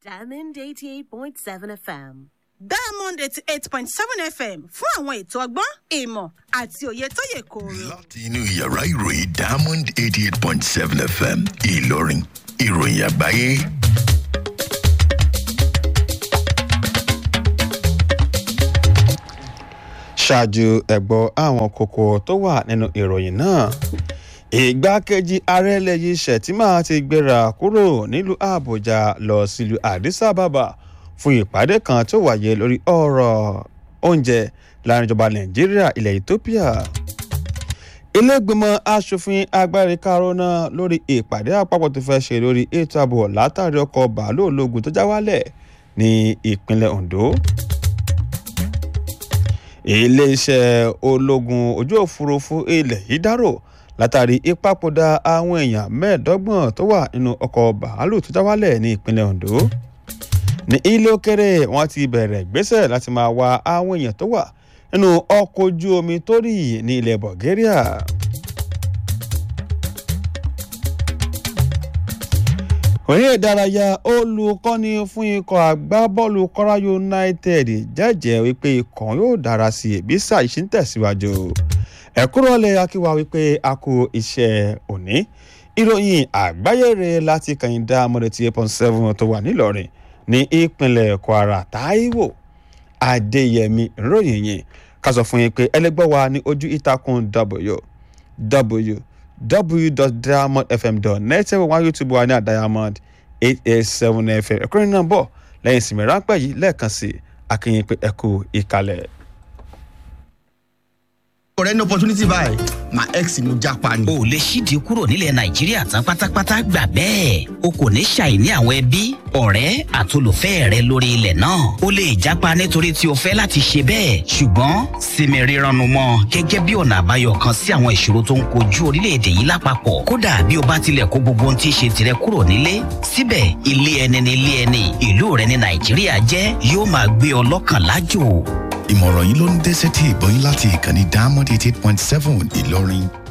Diamond 88.7 FM. diamond eighty eight point seven fm fún àwọn ètò ọgbọ́n ìmọ̀ àti òye tó yẹ kóró. láti inú yàrá ìròyìn diamond eighty eight point seven fm ìlọrin ìròyìn àgbáyé. ṣáájú ẹ̀gbọ́ àwọn kókó tó wà nínú ìròyìn náà ìgbákejì ààrẹ lẹ́yìn shettima ti gbéra kúrò nílùú àbújá lọ sílùú addis ababa fún ìpàdé kan tó wáyé lórí ọ̀rọ̀ oúnjẹ láàrin ìjọba nàìjíríà ilẹ̀ ethiopia ilégbèmọ̀ asòfin agbára karona lórí ìpàdé àpapọ̀ tó fẹ́ ṣe lórí ètò ààbò látàrí ọkọ̀ bàálù ológun tó já wálẹ̀ ní ìpínlẹ̀ ondo iléeṣẹ́ ológun ojú òfurufú ilẹ̀ yìí dárò látàrí ìpapòdà àwọn èèyàn mẹ́ẹ̀ẹ́dọ́gbọ̀n tó wà nínú ọkọ̀ bàálù tó já wálẹ̀ ní ìpínlẹ̀ ondo ní ilé òkèrè wọn ti bẹ̀rẹ̀ gbésẹ̀ láti máa wá àwọn èèyàn tó wà nínú ọkọ̀ ojú omi tó rì ní ilẹ̀ bulgaria. òye ìdárayá olùkọ́ni fún ikọ̀ agbábọ́ọ̀lù kọ́ra united jẹ́jẹ́ wípé ikọ̀ yóò dára sí i bí sáà yìí ṣe ń tẹ̀síwájú ẹ̀kúrọ̀lẹ̀ akíwá wípé a kú iṣẹ́ òní ìròyìn àgbáyére láti kàyíndá mọ́dẹ̀tì eight point seven tó wà nílọrin ní ìpínlẹ̀ kwara taiwo adéyẹmí ìròyìn yìí ká sọ fún yín pé ẹlẹgbẹ́ wa ní ojú ìtàkùn w w www.diamondfm.net ẹ̀wọ̀n wá youtube wa ní àdiamond eight eight seven fm ẹ̀kúnrin náà bọ̀ lẹ́yìn ìsinmi ráńpẹ́ yìí lẹ́ẹ̀kan sí akínyìn pé ẹ kú ìkàlẹ̀. ọ̀rẹ́ ní opportunity báyìí my ex ni mo japa ni. o lè ṣídìí kúrò nílẹ̀ nàìjíríà tán pátápátá gbà bẹ́ẹ̀ o kò ní ṣàìní àwọn ẹbí ọ̀rẹ́ àtolùfẹ́ rẹ lórí ilẹ̀ náà o lè jápa nítorí tí o fẹ́ láti ṣe bẹ́ẹ̀ ṣùgbọ́n sinmi rírannu mọ́ gẹ́gẹ́ bí ọ̀nà àbáyọ kan sí àwọn ìṣòro tó ń kojú orílẹ̀-èdè yìí lápapọ̀ kódà bí o bá tilẹ̀ kó gbogbo ohun tí í ṣe tirẹ̀ kúrò nílé síbẹ̀ ilé ẹni ni ilé ẹni ìlú rẹ ní nàìjíríà jẹ́ yóò máa gbé ọ lọ́kàn lájò ìmọ̀ràn yìí ló ń dé sétí ìgbọ́yìn láti ìkànnì diamond eighty eight point seven ìlọrin